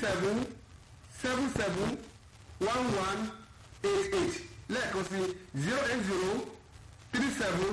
seven seven seven one one eight eight lẹ́ẹ̀kan sí zero eight zero three seven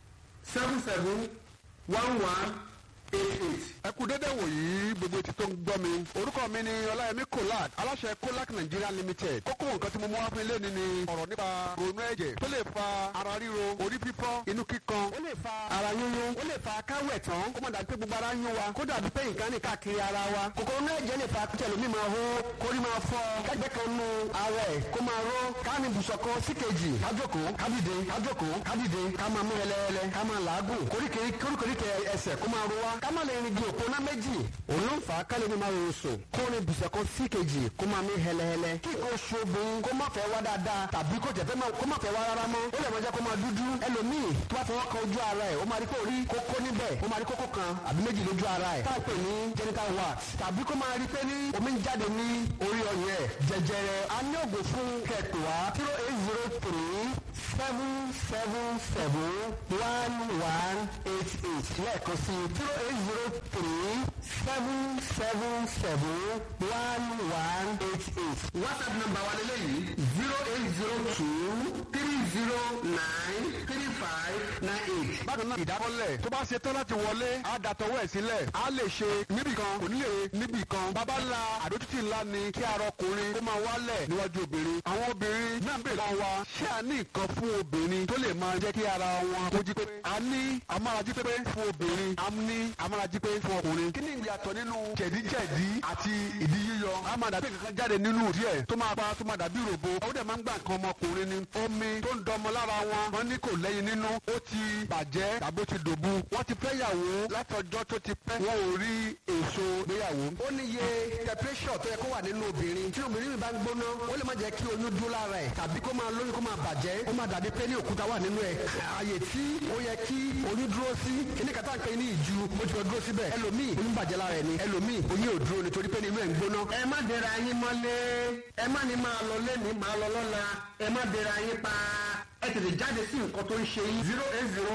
seven seven one one eight eight. ẹ kú dédé wòyí gbogbo etí tó ń gbọ́ mi orúkọ mi ni ọláyẹmí kolak aláṣẹ kolak nigeria limited kókó nǹkan tí mo mú wá fún ilé ni ni ọ̀rọ̀ nípa ronú ẹ̀jẹ̀ tó lè fa ara ríro orí fífọ́ inú kíkan ó lè fa ara yúnyún ó lè fa káwẹ̀ tán kó má dàbí pé gbogbo ara ń yún wa kó dàbí pé nǹkan ní káàkiri ara wa kòkòrò inú ẹ̀jẹ̀ lè fa kí ẹlòmíì máa hó kórí máa fọ́ kẹ́gbẹ́ kan nu ara ẹ̀ kó máa ró káàmì bùsọ̀ kan sí kejì kájókòó kádìde kájókòó kádìde ká máa mú ẹlẹ́ẹ̀lẹ́ ká máa làágùn koríkèéríkèé ẹsẹ̀ kó máa ro wa ká má lè rìn di òpó ná méjì òun ló ń fà á kálí ní máa rọrùn sùn kó ní bùsọ̀ kan sí kejì kó máa mí hẹlẹhẹlẹ kí nǹkan oṣù obìnrin kó má fẹ́ wá dáadáa tàbí kó jẹ́ kó má fẹ́ wá rárá mọ́ ó lè máa jẹ́ kó máa dúdú ẹlòmíì tó bá fọwọ́ kan ojú ara ẹ̀ ó máa rí pé orí kókó níbẹ̀ ó máa rí kókó kan àbí méjì lójú ara ẹ̀ tá a pè ní genital wax tàbí kó máa rí pé ní omi ń jáde ní orí ọyàn ẹ̀ jẹjẹrẹ a ní ògùn fún kẹtù wá zero eight zero three seven seven seven one one eight eight lẹ́ẹ̀kan sí zero eight zero three seven seven seven one one eight eight. whatsapp number wa lélẹ́yìí zero eight zero two three zero nine three five nine eight. bákan náà ìdákọ́lẹ̀ tó bá ṣe tán láti wọlé á dàtọ̀wọ́ ẹ̀ sílẹ̀ á lè ṣe níbì kan kò ní lè níbì kan bàbá ńlá àdójútì ńlá ni kí ara ọkùnrin kó máa wálẹ̀ níwájú obìnrin àwọn obìnrin náà ń bèèrè lọ́wọ́ wa ṣé a ní nǹkan fún obìnrin tó lè máa jẹ́ kí ara wọn kó jí pépé a ní amárají pépé fún obìnrin a ní amárají pépé fún ọkùnrin kí ni ìyàtọ̀ nínú jẹ̀díjẹ̀dí àti ìdí yíyọ a máa dàbí kankan jáde nínú díẹ̀ tó máa pa tó máa dàbí ròbo ó dẹ̀ máa ń gbà nǹkan ọmọkùnrin ni omi tó ń dọmọ lára wọn wọn ní kò lẹ́yìn nínú ó ti bàjẹ́ tàbí ó ti dòbu wọ́n ti fẹ́ yàwó látọjọ́ tó ti pẹ́ wọn ò rí èso gbéyàwó. ó ní iye temperature tó yẹ kó wà nínú obìnrin tí obìnrin mi bá ń gbóná ó lè má jẹ́ kí oyún dún lára ẹ̀ tàbí kó máa lóyún kó máa bàjẹ́ ó máa dàbí pé ní òkúta wà nínú ẹ̀ ààyè tí ó yẹ kí oyún dúró sí kíní kàtà ń pè ní ìju ó ti lọ dúró síbẹ̀ ẹlòmíì oyún bàjẹ́ lára ẹ̀ ni ẹlòmíì oyún ò dúró nítorí pé nínú ẹ̀ ń gbóná. ẹ má dẹra yín mọ́lé ẹ má ní máa lọ lẹ́ni máa lọ lọ́la ẹ má dẹra yín pa ẹ tètè jáde sí nǹkan tó ń ṣe yín. zero eight zero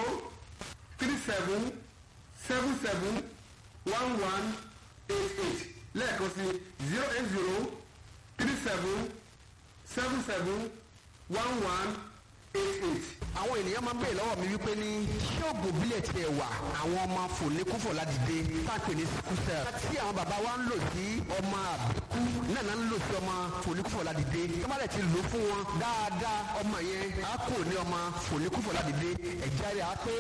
three seven seven seven one one eight eight lẹ́ẹ̀kan sí zero eight zero three seven seven seven one one eight eight. àwọn ènìyàn máa ń bèèrè lọ́wọ́ mi wípé ní ṣé oògùn bílẹ̀ tiẹ̀ wà àwọn ọmọ fòlékúfò ládìde táàpì ní sickle tí àwọn bàbá wa ń lò sí ọmọ àbíkú náà náà ń lò sí ọmọ fòlékúfò ládìde tó bá dẹ̀ ti lò fún wọn dáadáa ọmọ yẹn á kò ní ọmọ fòlékúfò ládìde ẹ̀jẹ̀ rẹ̀ á pé